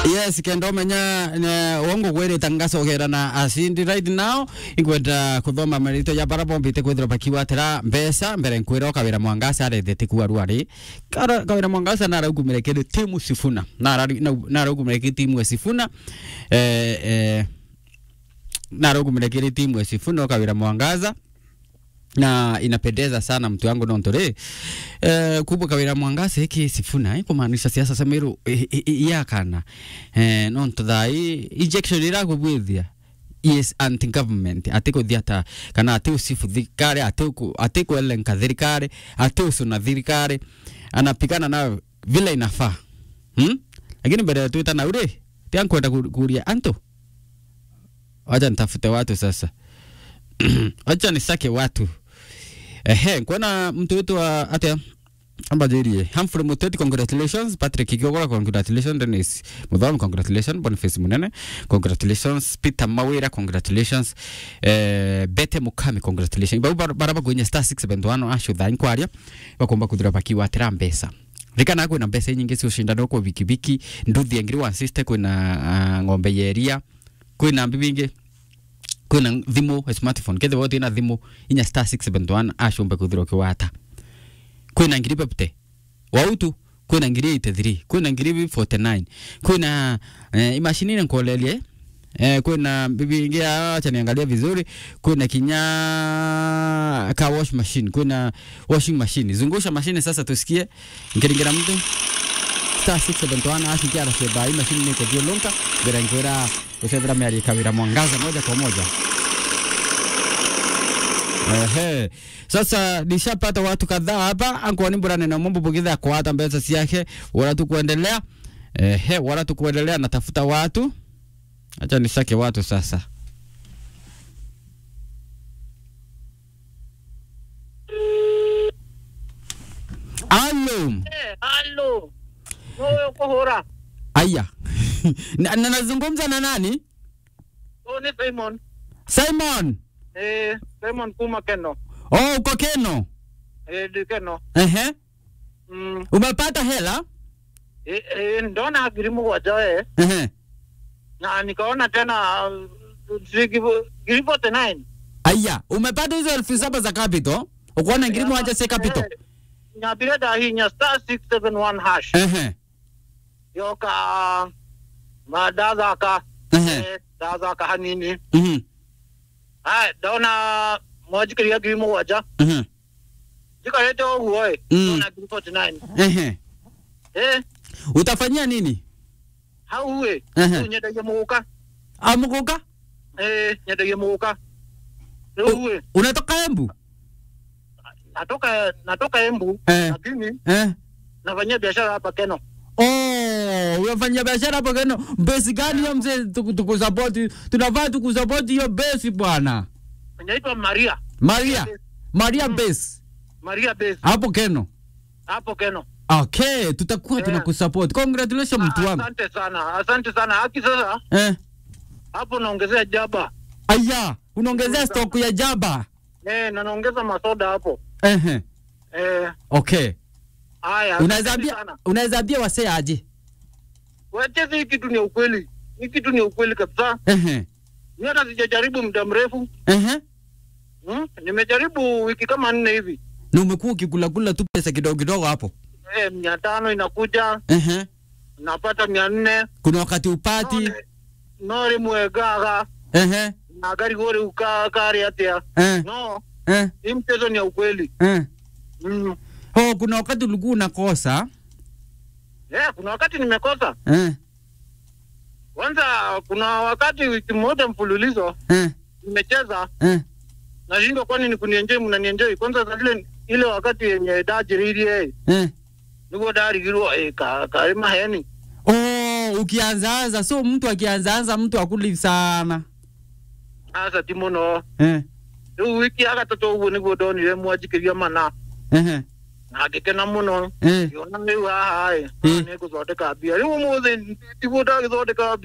yes kenda umenya wongo gwirite ngacogera na acindi right now ingwenda kuthoma marito ya bara bombite kwithira bakiwatira mbeca mbere nkwira ukawira mwangasa arethete kuaru ari kawira mwangasa naraugumire kiri timu sifuna naraugumire kiri timu sifuna eh, eh, naraugumire kiri timu sifuna ukawira mwangaza na inapendeza sana mtu wangu nontore eh, kubwa kawira mwangasa iki sifuna eh, kumaanisha siasa samiru yakana eh, nonto thai injection irakubwithia yes anti government ati kuthia ta kana ati usifu thirikari ati ku ati kuelenka thirikari ati usuna thirikari anapigana na vile inafaa hmm? lakini mbele tu tana ure tia kwenda kuria anto wacha nitafute watu sasa wacha nisake watu ehe kuona mtu wetu wa atia ambajirie Humphrey Muteti congratulations Patrick Kigogora congratulations Dennis Mudhomi congratulations Boniface Munene congratulations Peter Mawira congratulations eh, Bete Mukami congratulations Babu baraba kwenye star 671 asho tha inkwaria bakomba kuthira bakiwa atira mbesa rikana kwina mbesa nyingi cio cindano kwa bikibiki nduthi engiri wa sister kwina uh, ng'ombe yeria kwina mbibingi kwina thimu smartphone kethe wote ina thimu inya star 671 ashombe kuthira kiwata kwina ngiri pepte wautu kwina ngiri 83 kwina ngiri 49 kwina eh, imashini ile nkolelie eh, kwina bibi ingi acha niangalia vizuri kwina kinya ka wash machine kwina washing machine zungusha mashine sasa tusikie ngiringira mtu star 671 ashikia araseba hii mashine niko dio lonka bila ngwira usevira miari kawira mwangaza moja kwa moja Ehe. Sasa nishapata watu kadhaa hapa ankwani burane na mambo bugitha kwa hata mbesa siake wala tu kuendelea. Ehe, wala tu kuendelea natafuta watu. Acha nisake watu sasa. Alo. Eh, halo. Wewe uko hora? Aya. na, na nazungumza na nani? Oh, ni Simon. Simon. Eh, Simon Kuma Keno. Oh, uko Keno. Eh, di Keno. Ehe. Mm. Umepata hela? Eh, eh, ndona girimu wajae Ehe. na nikaona tena uh, zigi- giri 49. Aya, umepata hizo elfu saba za capital? Ukuona ngiri moja si capital? Eh, nyabire da hii nya star 671 hash. Ehe. Yoka madaza ka. Ehe. Eh, daza ka hanini. Mhm. Hai, ndona moja kiria girimu waja. Mhm. Jikarete oguoe. Mm. Ndona giri 49. Ehe. Eh, Utafanyia nini? hauwe. Ehe. Nyendagia muguka. Amuguka? Eh, nyendagia muguka. U- Uwe. Unatoka Embu? natoka natoka Embu Eh. lakini Eh. nafanyia biashara hapa Keno. Oh, unafanya biashara hapo Keno. Besi gani hiyo mzee tuku- tukusapoti? Tunafaa tukusapoti hiyo besi bwana. Inaitwa Maria. Maria. Maria besi. Maria Base Hapo Keno. hapo Keno. Okay, tutakuwa Yeah. tunakusupport. Congratulations mtu Ah, wangu. Asante sana, asante sana. Haki sasa Eh. hapo naongezea jaba Aya, unaongezea stock ya jaba. eh, na naongeza masoda hapo Ehe. eh. Okay. Haya, Unaweza asante ambia sana. unaweza ambia wasee aje? Wacheze hii kitu ni ukweli, hii kitu ni ukweli kabisa. Ehe. Mimi hata sijajaribu muda mrefu Ehe. hmm? Nimejaribu wiki kama nne hivi Na umekuwa ukikula kula tu pesa kidogo kidogo hapo. eh, mia tano inakuja Ehe. napata mia nne Kuna wakati upati. None- nori mwegaga Ehe. na gari gore ukakari atia Eh. no Eh. hii mchezo ni ya ukweli Eh. mm. Oh, kuna wakati ulikuwa unakosa. yeah, kuna wakati nimekosa Eh. kwanza kuna wakati wiki moja mfululizo Eh. nimecheza Eh. nashindwa kwani ni kunienjoi mnanienjoi kwanza za ile ile wakati yenye dajiririe Eh. niguo darigirwo eh, ka, karima heni Oh, ukianzaanza so mtu akianzaanza mtu akuli sana. asa ti muno Eh. riu wiki ya gatatu uguo niguo ndonire mwanjikiria mana Ehe. na ngikena muno Eh. ngĩona rĩu haha ĩ Mm. nĩ ngũthondeka mbia rĩu ũmũthĩ tiguo ndagĩthondeka